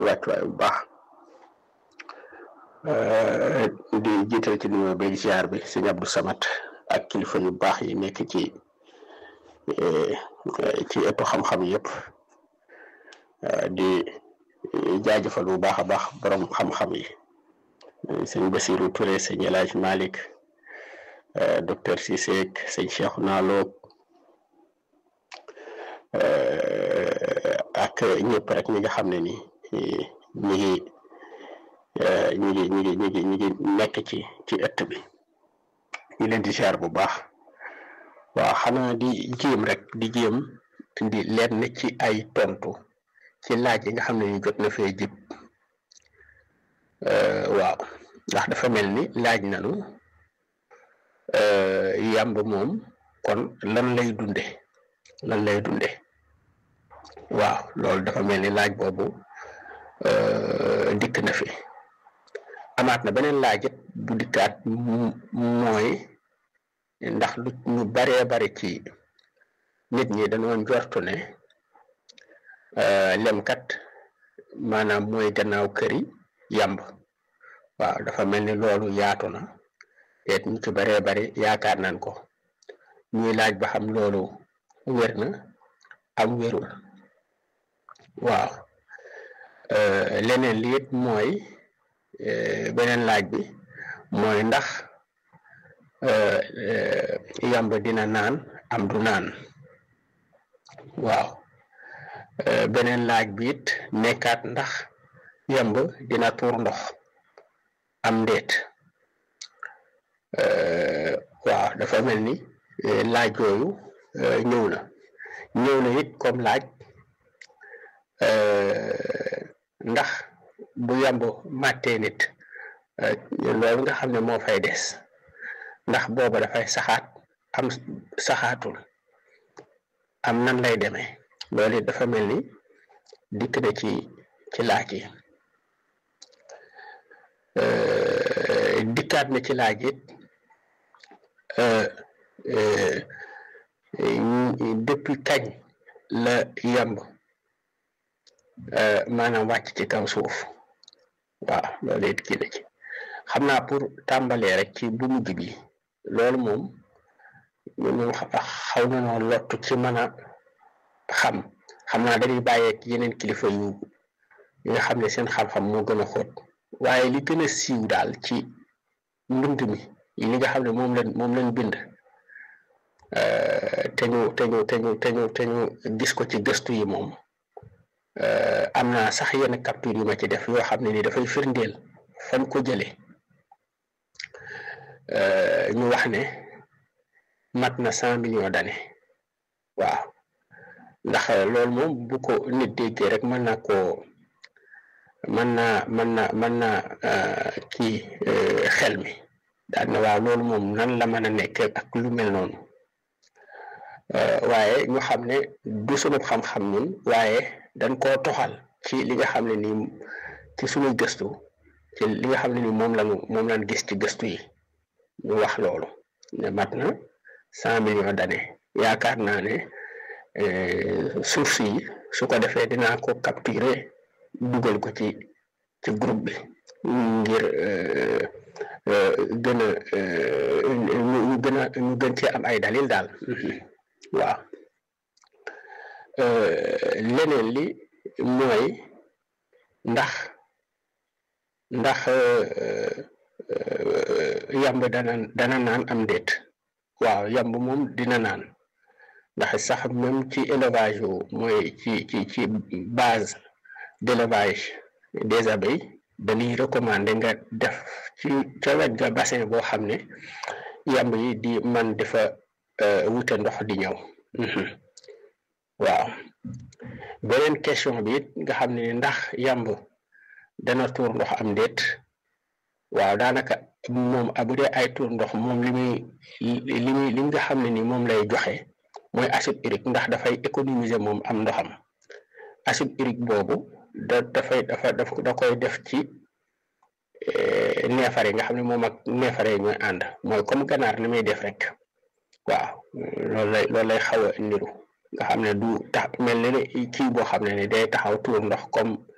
wàccuwaay bu baax di jiital ci nuyoo beeg ziar bi sëñ Abdou Samad ak kilifa yu baax yi nekk ci ci ëttu xam-xam yëpp di jaajëfal bu baax a baax borom xam-xam yi sëñ Basirou Touré sëñ El Hadj Malick docteur Cissé sëñ Cheikhouna Lo ak ñëpp rek ñi nga xam ne ni ñi ngi ñi ngi ñi ngi ñi ngi ñi ngi nekk ci ci ëtt bi ñu leen di ziar bu baax waaw xanaa di jéem rek di jéem di leen ci ay tontu ci laaj yi nga xam ne ni jot na fee jib waaw ndax dafa mel ni laaj nanu yàmb moom kon lan lay dunde lan lay dunde waaw loolu dafa mel ni laaj boobu dikk na fi amaat na beneen laaj it bu dikkaat mooy ndax lu ñu baree bari ci nit ñi dañoo njortu ne lemkat maanaam mooy gannaaw këri yàmb waaw dafa mel ni loolu yaatu na te ñu ci baree bari yaakaar nañ ko ñuy laaj ba xam loolu wér na am wérul waaw leneen li it mooy beneen laaj bi mooy ndax yàmb dina naan am du naan waaw beneen laaj bi it nekkaat ndax yàmb dina tuur ndox am ndeet waaw dafa mel ni laaj yooyu ñëw na ñëw na it comme laaj ndax bu yàmb màttee nit loolu nga xam ne moo fay des ndax booba dafay saxaat am saxaatul am nan lay demee loolu it dafa mel ni dikk na ci ci laaj yi dikkaat na ci laaj it depuis kañ la yàmb maanaam wàcc ci kaw suuf waaw loolu it kii na ci xam naa pour tàmbalee rek ci bu mujj bi loolu moom ñun xaw na noo lottu ci mën a xam xam naa dañuy bàyyeek yeneen kilifa yu yi nga xam ne seen xam-xam moo gën a xóot waaye li gën a siiw daal ci mbind mi li nga xam ne moom lañ moom lañ bind te ñu te ñu te ñu te ñu te ñu gis ko ci gëstu yi moom am naa sax yenn capture yu ma ci def yoo xam ne ni dafay firndeel fan ko jëlee ñu wax ne mat na cent millions d'années waaw ndax loolu moom bu ko nit déggee rek mën na koo mën naa mën na mën na kii xel mi daal na waaw loolu moom nan la mën a nekk ak lu mel noonu waaye ñu xam ne du sunu xam-xam ñun waaye dañ koo toxal ci li nga xam ne nii ci suñuy gëstu ci li nga xam ne nii moom lañu moom lañ gis ci gëstu yi ñu wax loolu ne mat na cent millions d'années yaakaar naa ne suuf si su ko defee dinaa ko capturer dugal ko ci ci groupe bi ngir gën a ñu gën a ñu gën cee am ay dalil daal waaw leneen li mooy ndax ndax yamb dana dana naan am déet waaw yamb moom dina naan ndax sax même ci élevage yu mooy ci ci ci base d'élevage des abeilles dañuy recommander nga def ci ca wet ga bassin boo xam ne yamb yi di man dafa wute ndox di ñëw waaw beneen question bi it nga xam ne ndax yamb dana tuur ndox am déet waaw daanaka moom bu dee ay tuur ndox moom li muy li muy li nga xam ne ni moom lay joxe mooy acide urique ndax dafay économiser moom am ndoxam acide urique boobu da dafay dafa da koy def ci neefare nga xam ne moom ak neefare ñooy ànd mooy comme ganaar li muy def rek waaw loolu lay loolu lay xaw a niru nga xam ne du tax mel ne ne kii boo xam ne ni day taxaw tuur ndox comme